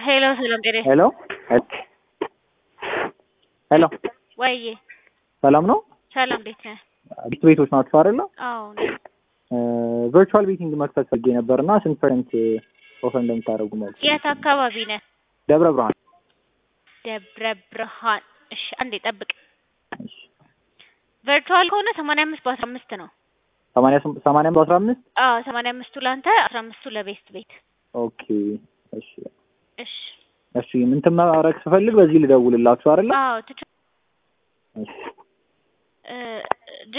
ሄሎ ሰላም ጤና ሄሎ ሄሎ ወይዬ ሰላም ነው? ሰላም እንዴት ነህ? ቤት ቤቶች ናቸው አይደለ? አዎ ነኝ። ቨርቹዋል ቤቲንግ መክፈት ፈልጌ ነበር እና ስንት ፐርሰንት ኦፈር እንደምታደርጉ ማለት ነው። የት አካባቢ ነህ? ደብረ ብርሃን። ደብረ ብርሃን። እሺ አንዴ ጠብቅ። ቨርቹዋል ከሆነ ሰማንያ አምስት በአስራ አምስት ነው። ሰማንያ ስም- ሰማንያ በአስራ አምስት አዎ ሰማንያ አምስቱ ለአንተ አስራ አምስቱ ለቤስት ቤት። ኦኬ እሺ እሺ እሺ እንትን ማድረግ ስፈልግ በዚህ ልደውልላችሁ አይደለ? አዎ ትች እሺ እ